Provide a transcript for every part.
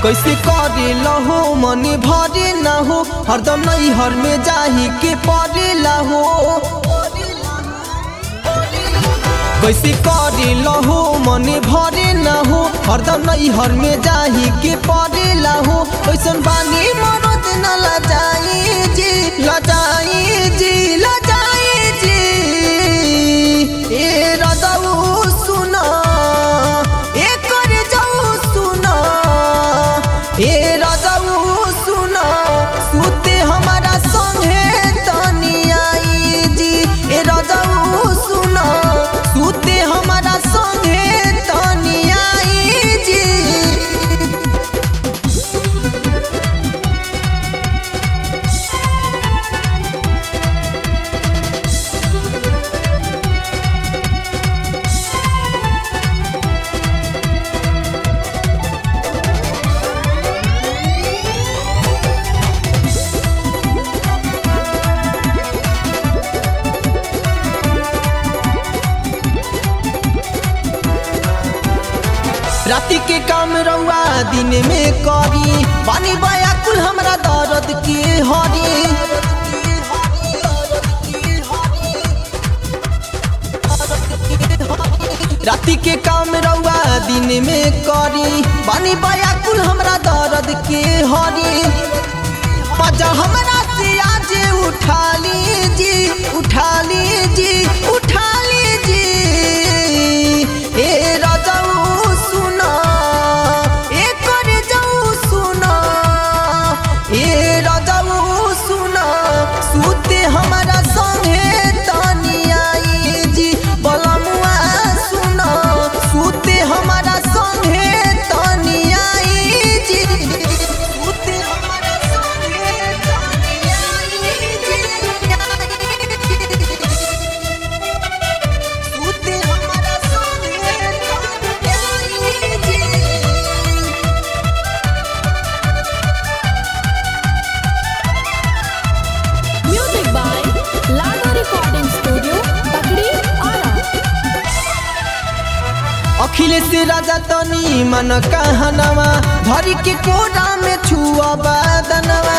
कैसे करे लहो मन भरे न हो हरदम नहीं हर में जाही के परे लहो कैसे करे लहो मन भरे न हो हरदम नहीं हर में जाही के परे लहो कैसन बानी मरद न लजाई जी लजाई जी लजाई जी ए रदऊ सुना ए कर जाऊ सुना ए रदऊ सुना सुते हमारा संगे तनी आई जी ए रदऊ सुना सुते हमारा संगे तनी आई जी राति के काम रउआ दिन में करी बानी बया कुल हमरा दर्द के हरी राति के काम रउआ दिन में करी बानी बया कुल हमरा दर्द के हरी पजा हमरा से आज उठा लीजी उठा लीजी उठा लीजी ए राजाऊ सुना ए कर जाऊ सुना ए राजाऊ सुना सुते हमारा संगे तानी आई जी बलमुआ सुना सुते हमारा संगे तानी आई जी सुते हमारा संगे तानी आई जी सुते हमारा संगे तानी आई जी Music by Lado Recording Studio, Bakri, Ara. Akhilesh राजा तनी मन कहनवा धरी के कोरा में छुआ बदनवा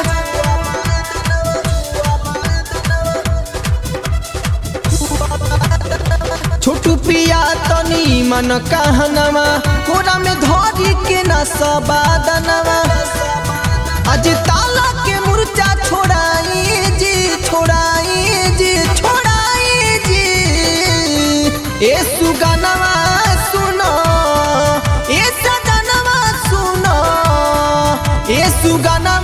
छोटू पिया तनी मन कहनवा कोरा में धरी के न सबदनवा आज ताला के मुर्चा छोड़ाई जी छोड़ाई जी छोड़ाई जी ए सुगनवा सुनो ए सजनवा सुनो ए सुगनवा